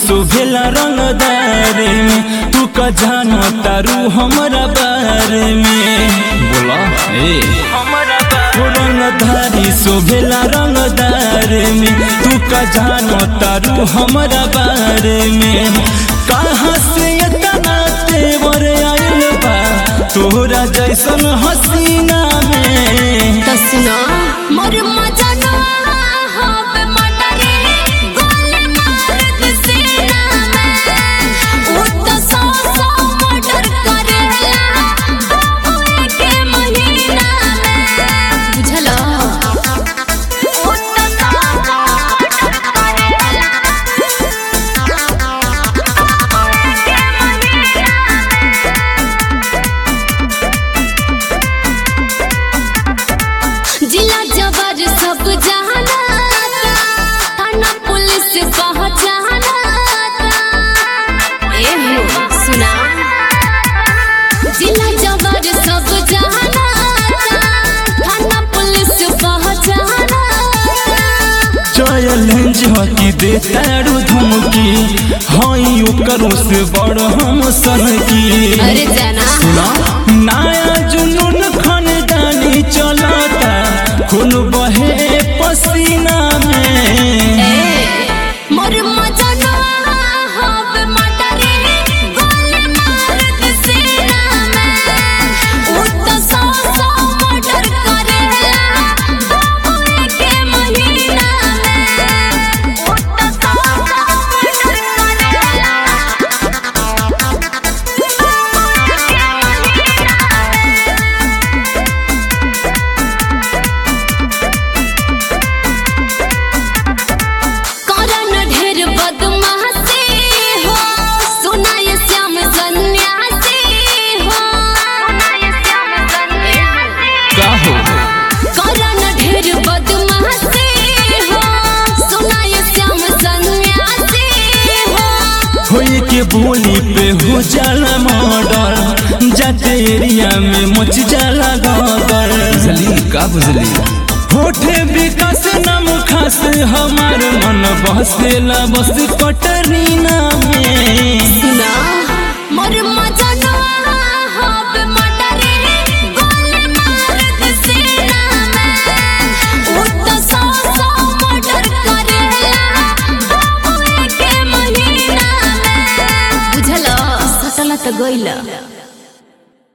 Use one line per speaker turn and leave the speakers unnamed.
शोभेला रंगदार में तू का जानो तारू हमरा बारे में बोला ए रंगधारी शोभेला रंगदार में तू का जानो तारू हमरा बारे में कहाँ से इतना तेवर आइल बा तोरा जैसन हसीना में
तसना मोर मजना हब मटरे गोल मार दिसेना में ओ त सौ सौ मर्डर करेला बाबू के महीना में बुझला ओ त सौ सौ मर्डर करेला बाबू के महीना जिला जबर सब जाना थाना पुलिस पहचाना ए हो सुना जिला जबर सब जाना थाना पुलिस पहचाना
चैलेंज हकी दे तारू धमकी हई ओकरों से बड़ हम सन की
अरे जाना
सुना नया जुनून खानदानी चलाता खून बहे पसीना में
ए मोर मजना हब मटरे गोल मार दिसेना में ओ त सौ सौ मर्डर करेला बाबू के महीना में ओ त सौ सौ मर्डर करेला बाबू के महीना करन ढेर बदमाशी हो सुनाय श्याम सन्यासी हो सुनाय श्याम सन्यासी
का हो
करन ढेर बदमाशी हो सुनाय श्याम सन्यासी हो
होई के बोली पे हो जाला मर्डर जाते एरिया में मच जाला गदर बुझली का बुझली होठे विकास नाम खास हमार मन बसेला बस कटरीना में
सुना मोर मजना हब मटरे गोल मार दिसेना में ओ त सौ सौ मर्डर करेला बाबू के महीना में बुझला सटला त गइला